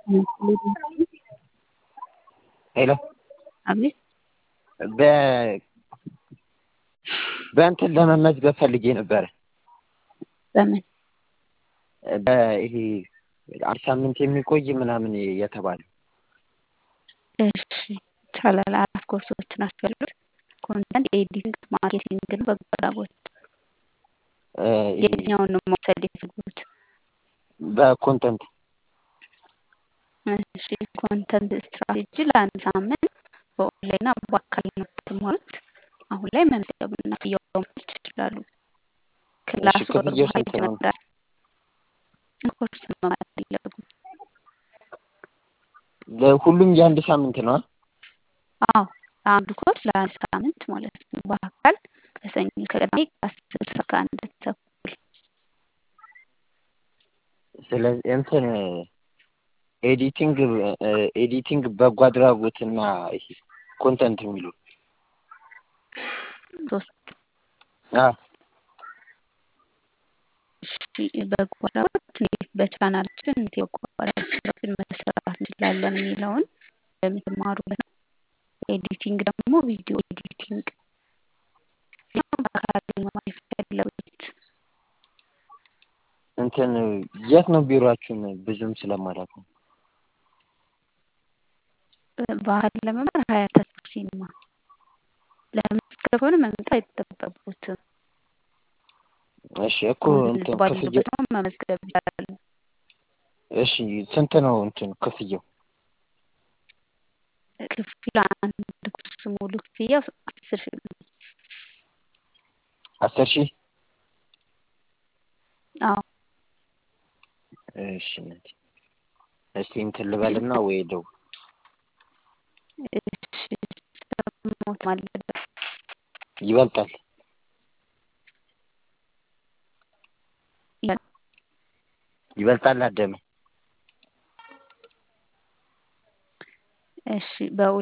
ሄሎ አቤት በ በእንትን ለመመዝገብ ፈልጌ ነበረ። በምን በይሄ አንድ ሳምንት የሚቆይ ምናምን የተባለ እሺ ይቻላል። አራት ኮርሶች ናቸው ያሉት። ኮንተንት ኤዲቲንግ፣ ማርኬቲንግ እና በጎ አድራጎት። እ ይሄ የትኛውን ነው መውሰድ የፈለጉት? በኮንተንት እሺ ኮንተንት ስትራቴጂ ለአንድ ሳምንት በኦንላይን እና በአካል ነው የምትማሩት። አሁን ላይ መመዝገብና ክፍያውን መክፈል ይችላሉ። ክላሱ እሺ ክፍያው በኦንላይን ስንት ነው? ይጀምራል። ኮርስ መማር ፈለጉ? ለሁሉም የአንድ ሳምንት ነው? አዎ አንዱ ኮርስ ለአንድ ሳምንት ማለት ነው። በአካል ከሰኞ እስከ ቅዳሜ ከአስር እስከ አንድ ተኩል ስለዚህ እንትን ኤዲቲንግ ኤዲቲንግ በጎ አድራጎት እና ይሄ ኮንተንት የሚሉ ሶስት አ እሺ በጎ አድራጎት እንዴት በቻናላችን እንዴት የበጎ አድራጎት ስራዎችን መስራት እንችላለን የሚለውን የምትማሩበት ነው። ኤዲቲንግ ደግሞ ቪዲዮ ኤዲቲንግ በአካል መማር የፈለጉት እንትን የት ነው ቢሮአችሁን? ብዙም ስለማላውቅ ነው። ባህል ለመማር ሀያት ተስፋ ሲኒማ ለመመዝገብ ሆነ መምጣት አይጠበቅቦትም። እሺ እኮ እንትን ባሉበት ክፍያው ነው መመዝገብ ይችላሉ። እሺ ስንት ነው እንትን ክፍያው? ክፍያ አንድ ኮርስ ሙሉ ክፍያው አስር ሺህ ነው። አስር ሺህ አዎ እሺ እናቴ እስቲ እንትን ልበልና ወይ ደውል እሺ ሰሞት ማለት ይበልጣል ይበልጣል አደመ እሺ በው